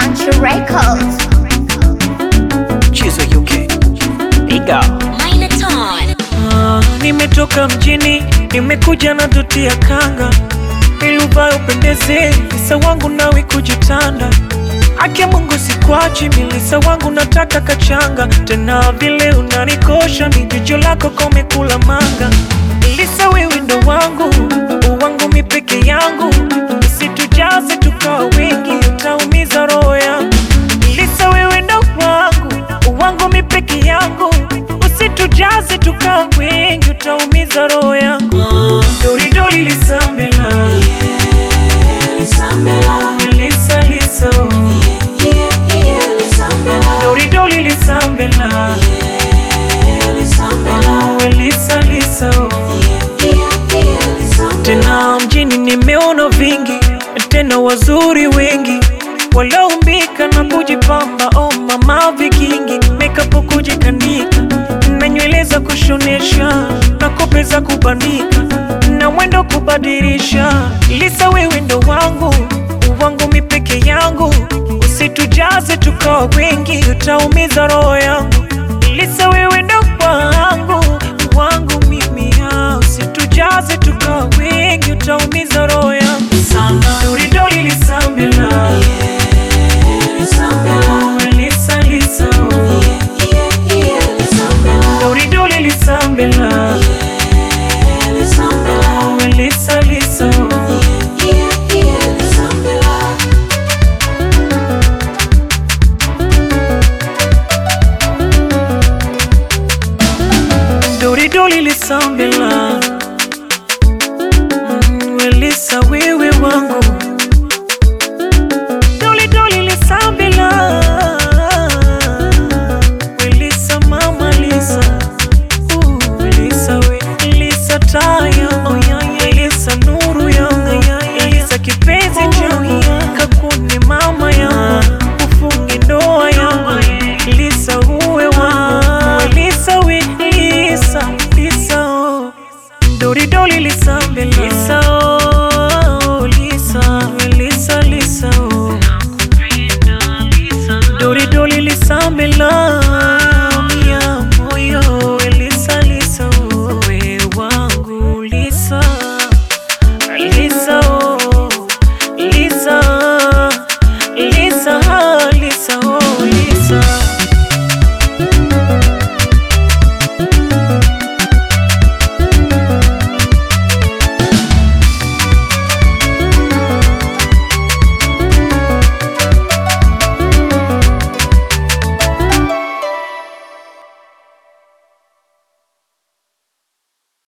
Country Records. Chizo UK. Piga. Minotaur. Ah, nimetoka mjini, nimekuja na doti ya kanga ili uvae upendeze, Lisa wangu nawe kujitanda. Ake Mungu sikwachi, milisa wangu nataka kachanga, tena vile unanikosha, ni jicho lako komekula manga. Lisa wewe ndo wangu, wangu mi peke yangu, usitujaze tukawa wengi, utaumiza roho yangu. Lisa wewe ndo wangu, wangu mi peke yangu, usitujaze tukawa wengi, utaumiza roho yangu. Dori dori lisambela, Lisa Lisa, dori dori lisambela, Oh, Lisa Lisa. Tena mjini nimeona vingi, tena wazuri wengi walioumbika na kujipamba. Oh mama, vikingi makeup kujikanika na nywele za kushonesha na kope za kubandika na mwendo kubadilisha. Lisa, wewe ndo wangu wangu mi peke yangu, usitujaze tukawa wengi, utaumiza